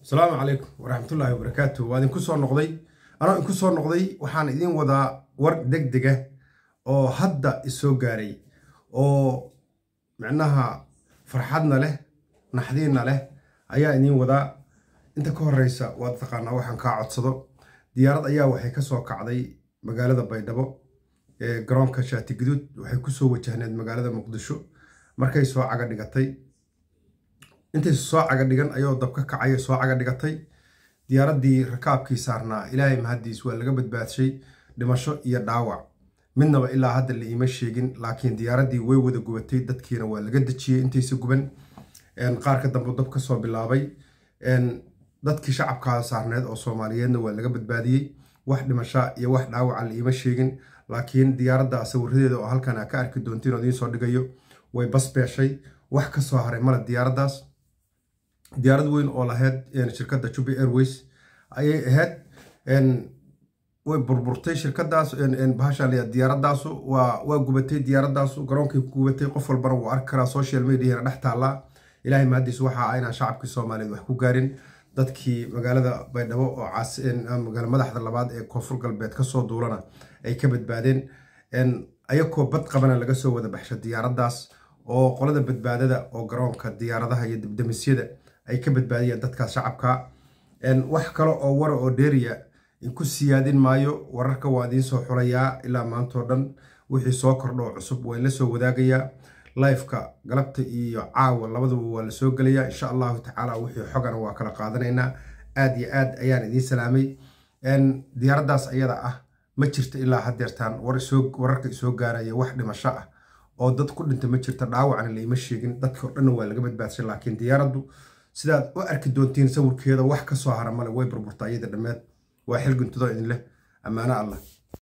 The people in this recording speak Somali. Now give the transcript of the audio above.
asalaamu calaykum waraxmatullaahi wabarakaatu waa idinku soo noqday anoo idinku soo noqday waxaan idiin wadaa war deg dega oo hadda isoo gaaray oo micnaha farxadna leh naxdiinna leh ayaa idiin wadaa inta ka horeysa waad taqaanaa waxaan kaa codsado diyaarad ayaa waxay ka soo kacday magaalada baydhabo ee garoonka shaati guduud waxay kusoo wajahneed magaalada muqdisho markay soo caga dhigatay intay soo caga dhigan ayoo dab ka kacay soo caga dhigatay diyaaraddii rakaabkii saarnaa ilaahay mahaddiis waa laga badbaadshay dhimasho iyo dhaawac midnaba ilaa hadda la iima sheegin laakiin diyaaraddii way wada gubatay dadkiina waa laga dejiyey intaysa guban qaar ka dambe dab ka soo bilaabay dadkii shacabkaa saarneed oo soomaaliyeedna waa laga badbaadiyey wax dhimasha iyo wax dhaawaca la iima sheegin laakiin diyaaradda sawiradeeda oo halkan aa ka arki doontiin oo idiin soo dhigayo way basbeeshay wax ka soo haray male diyaaraddaas diyaarad weyn oo lahayd shirkadda jubi airways ayay ahayd way burburtay shirkadaas bahasha diyaaradaasu waa gubatay diyaaradaasu garoonkay ku gubatay qof walbana wuu arki karaa social mediana dhex taallaa ilaahay mahadiis waxa ah inaan shacabkii soomaaliyeed wax ku gaarin dadkii magaalada baydhabo oo magaala madaxda labaad ee koonfur galbeed kasoo duulana ay ka badbaadeen ayakoo bad qabana laga soo wada baxsha diyaaraddaas oo qolada badbaadada oo garoonka diyaaradaha iyo dibdamisyada ay ka badbaadiyeen dadkaas shacabka wax kale oo wara oo dheeriya ku siyaadin maayo wararka waa idiin soo xulayaa ilaa maantao dhan wixii soo kordhoo cusub waa la soo wadaagayaa lifeka galabta iyo caawa labaduba waa la soo gelayaa insha allahu tacaala wixii xogana waa kala qaadanaynaa aad iyo aad ayaan idiin salaamay diyaaraddaas ayada ah ma jirto ilaa hadeertaan wararka isoo gaaraya wax dhimasho ah oo dad ku dhinta ma jirta dhaawacna laima sheegin dadkii o dhanna waa laga badbaadshay laakiin diyaaraddu sidaad u arki doontiin sawirkeeda wax ka soo hara male way burburta iyada dhammeed waa xil guntudo idin leh ammaano allah